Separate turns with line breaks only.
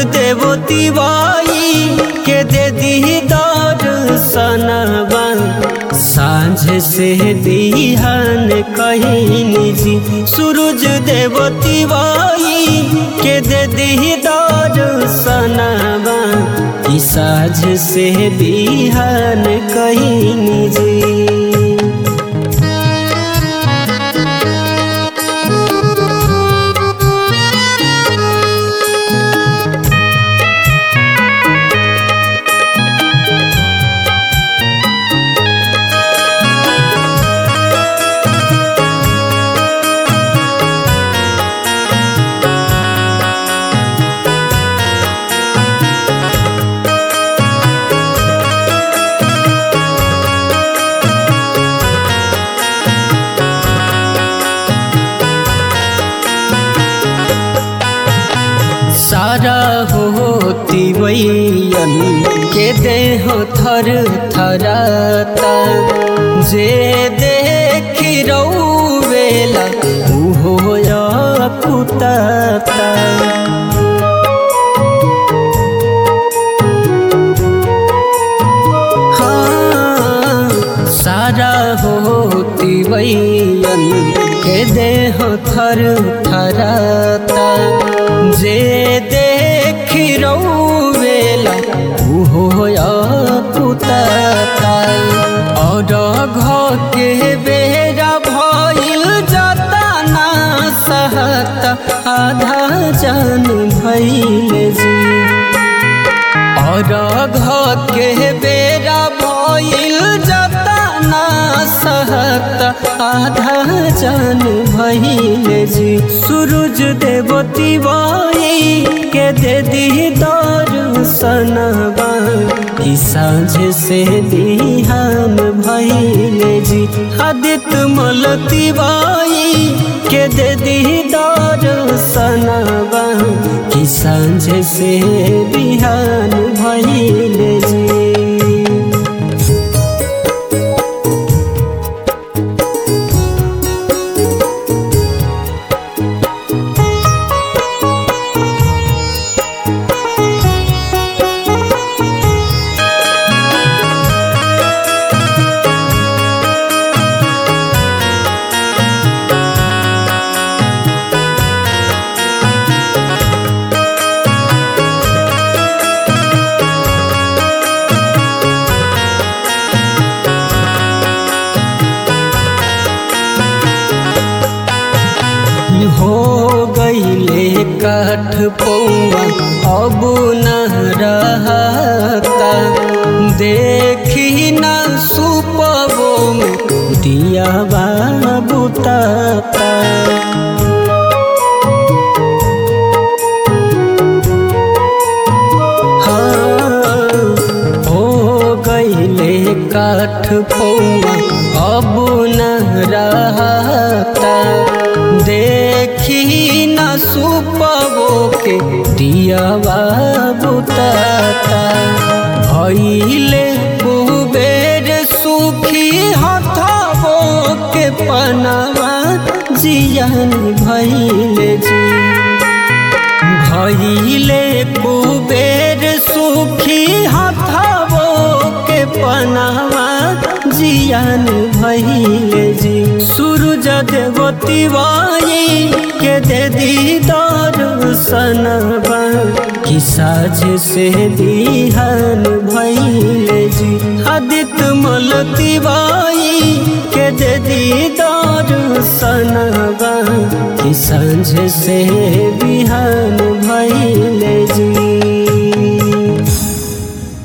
देवती बाई के दे दी दर्शनवा साँझ से बिहान कहीं जी सूरज देवती बाई के दे दी दर्शनवा ई साँझ से बिहान कहीं जी सारा होती वैयन के देह थर थराता जे देखी रौवेला उहो कुताता हाँ सारा होती वैयन के देह थर थराता जे देखी रौवेला उहो पुताता और घर के बेरा भइल जाता ना सहत आधा जान भइल जी और घर के बेरा भइल जाता ना सहत आधा जान भइल जी सूरज देवती बाई के दे दी दर्शनवा ई साँझ से बिहान भइल जी आदित्य मलती बाई के दे दी दर्शनवा ई साँझ से बिहान भइल जी हो गईले काठ पौआ अब न रहता देखी न सुपबो में दिया बुताता हो गईले काठ पौआ अब न रहता देखी न सुपबो के दियावा बुताता भइले कुबेर सुखी हथबो के पनवा जियन भइले जी भइले कुबेर सुखी हथबो के पनावा जियान भइले जी सूरज देवती बाई के दे दी दर्शनवा कि साझ से बिहान भइले जी आदित्य मलती बाई के दे दी दर्शनवा कि साँझ से बिहान